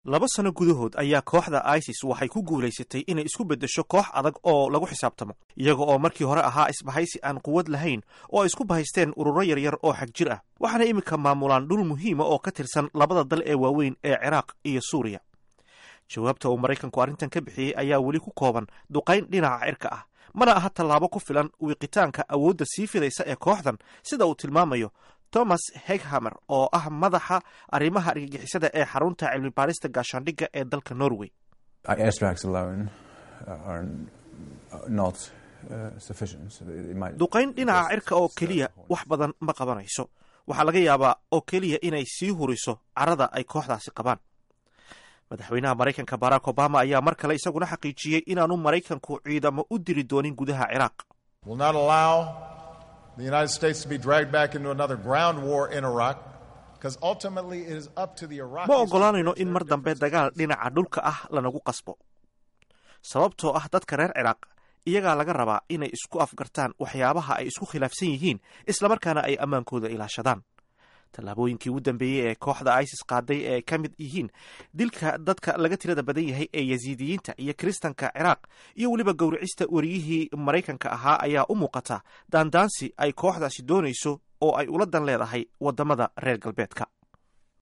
laba sano gudahood ayaa kooxda isis waxay ku guulaysatay inay isku beddesho koox adag oo lagu xisaabtamo iyaga oo markii hore ahaa isbahaysi aan quwad lahayn oo ay isku bahaysteen ururo yaryar oo xag jir ah waxaana iminka maamulaan dhul muhiima oo ka tirsan labada dal ee waaweyn ee ciraaq iyo suuriya jawaabta uu maraykanku arrintan ka bixiyey ayaa weli ku kooban duqayn dhinaca cirka ah mana aha tallaabo ku filan wiiqitaanka awoodda sii fidaysa ee kooxdan sida uu tilmaamayo thomas heghamer oo ah madaxa arrimaha argagixisada ee xarunta cilmi baarista gaashaandhigga ee dalka norway duqayn dhinaca cirka oo keliya wax badan ma qabanayso waxaa laga yaabaa oo keliya inay sii huriso carada ay kooxdaasi qabaan madaxweynaha maraykanka barack obama ayaa mar kale isaguna xaqiijiyey inaanu maraykanku ciidamo u diri doonin gudaha ciraaq ma ogolaanayno in mar dambe dagaal dhinaca dhulka ah lanagu qasbo sababtoo ah dadka reer ciraaq iyagaa laga rabaa inay isku afgartaan waxyaabaha ay isku khilaafsan yihiin islamarkaana ay ammaankooda ilaashadaan tallaabooyinkii ugu dambeeyey ee kooxda isis qaaday ee ay ka mid yihiin dilka dadka laga tirada badan yahay ee yasiidiyiinta iyo kiristanka ciraaq iyo weliba gowricista wariyihii maraykanka ahaa ayaa u muuqata daandaansi ay kooxdaasi doonayso oo ay ula dan leedahay waddamada reer galbeedka